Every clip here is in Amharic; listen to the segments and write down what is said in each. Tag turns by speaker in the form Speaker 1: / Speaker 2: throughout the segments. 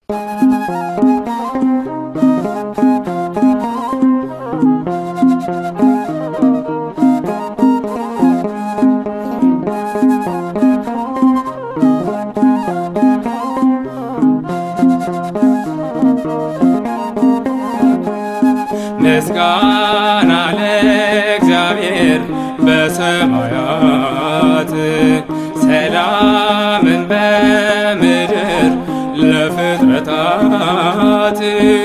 Speaker 1: ምስጋና ለእግዚአብሔር በሰማያት ሰላምን በምድር ለፍጥረታት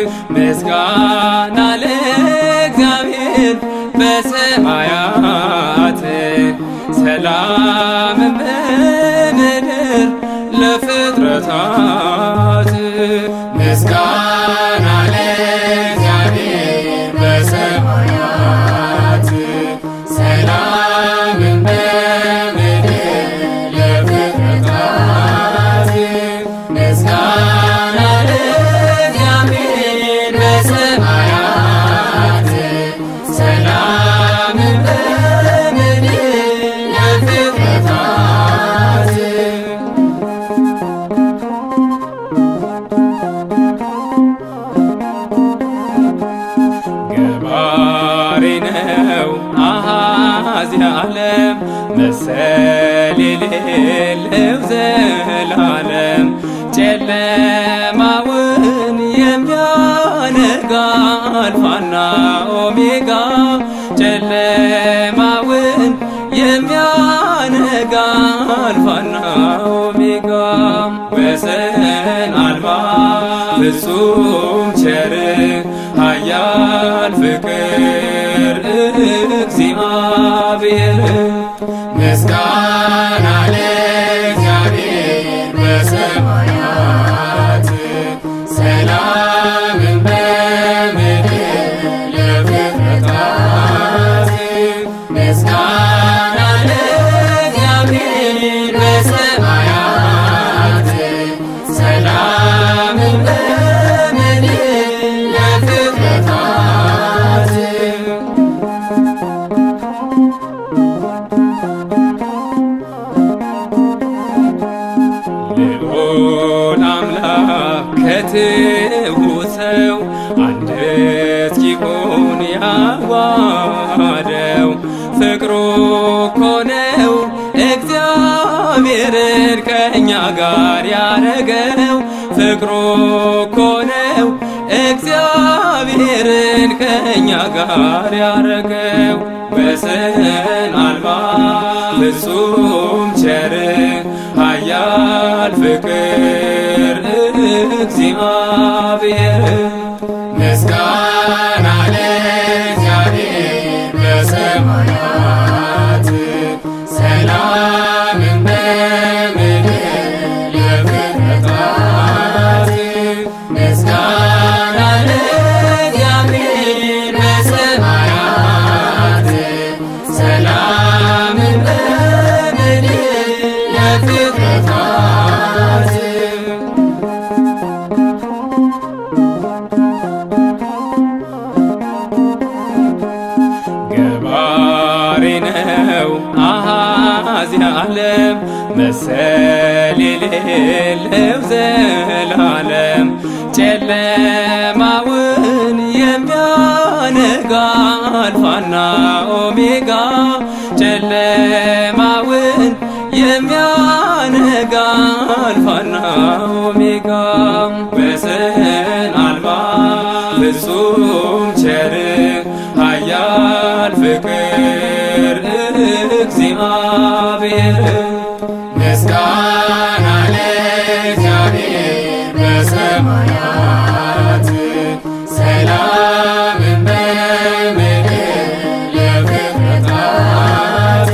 Speaker 1: ምስጋና ለእግዚአብሔር በሰማያት ሰላምን በምድር ለፍጥረታት ምስጋና ለእግዚአብሔር በሰማያት ሰላምን በምድር ለፍጥረታት ምስጋና ለእግዚአብሔር በሰማያት ሰላምን በምድር ለፍጥረታት ገባሬ ነው አሃዚ ዓለም መሰል የሌለው ዘላለም ጨለማውን የሚያነጋ አልፋና ኦሜጋ ጨለማውን የሚያነጋ አልፋና ኦሜጋ ወሰን አልባ ፍጹም ቸር ኃያል ፍቅር እግዚአብሔር ምስጋና ለእግዚአብሔር በሰማያት ሰላምን በምድር ለፍጥረታት ምስጋና ለእግዚአብሔር በሰማያት ሰላምን በምድር ለፍጥረታት ልዑል አምላክ ከትሑት ሰው አንድ እስኪሆን ያዋሃደው ፍቅሩ እኮ ነው እግዚአብሔርን ከእኛ ጋር ያረገው ፍቅሩ እኮ ነው እግዚአብሔርን ከእኛ ጋር ያረገው ወሰን አልባ ፍጹም ቸር ኃያል ፍቅር እግዚአብሔር ምስጋና ለእግዚአብሔር በሰማያት ሰላምን በምድር ለፍጥረታት ምስጋና ለእግዚአብሔር በሰማያት ሰላምን በምድር ለፍጥረታት ገባሬ ነው አሃዚ ዓለም መሰል የሌለው ዘላለም ጨለማውን የሚያነጋ አልፋና ኦሜጋ ጨለማውን የሚያነጋ አልፋና ኦሜጋ ወሰን አልባ ፍጹም ቸር ኃያል ፍቅር እግዚአብሔር ምስጋና ለእግዚአብሔር በሰማያት ሰላምን በምድር ለፍጥረታት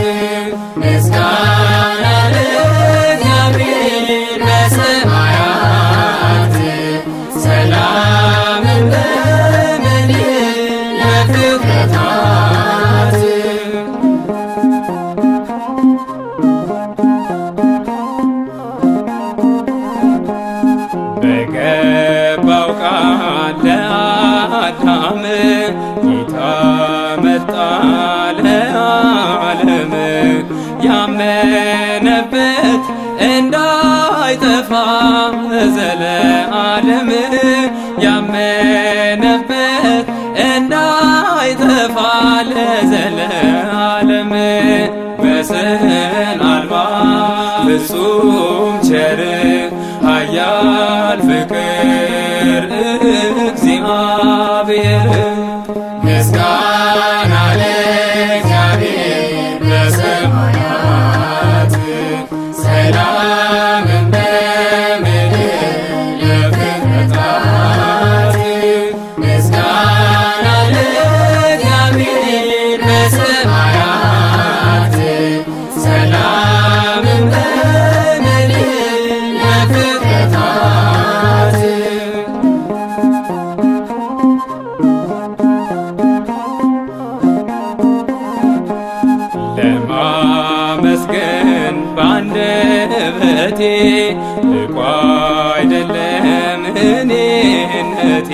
Speaker 1: ምስጋና ለእግዚአብሔር በሰማያት ሰላምን በምድር ለፍጥረታት በገባው ቃል ለአዳም ጌታ መጣ ለዓለም ያመነበት እንዳይጠፋ ዘለ ለዓለም ያመነበት እንዳይጠፋ ለዘለዓለም ወሰን አልባ ፍጹም ቸር ኃያል ፍቅር እግዚአብሔር ምስጋና ለእግዚአብሔር በሰማያት ሰላምን በምድር ለፍጥረታት ምስጋና ለእግዚአብሔር በሰማያት ሰላምን በምድር ለፍጥረታት ለማመስገን ባንደበቴ ልቆ አይደለም እኔነቴ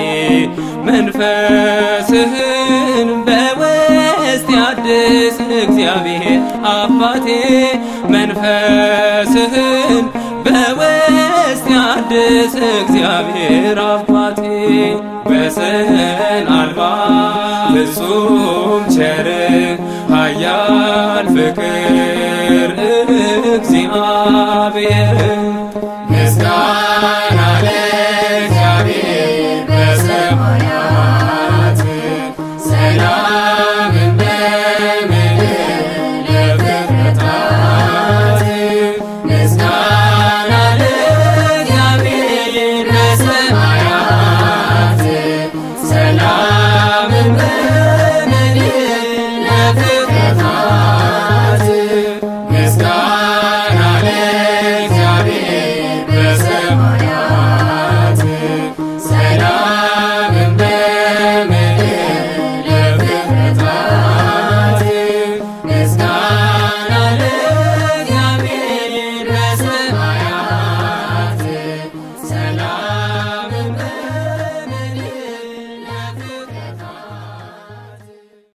Speaker 1: መንፈስህን በውስጥ ያድስ እግዚአብሔር አባቴ መንፈስህን በውስጥ ያድስ እግዚአብሔር አባቴ ወሰን አልባ ፍጹም ቸር ኃያል ፍቅር እግዚአብሔር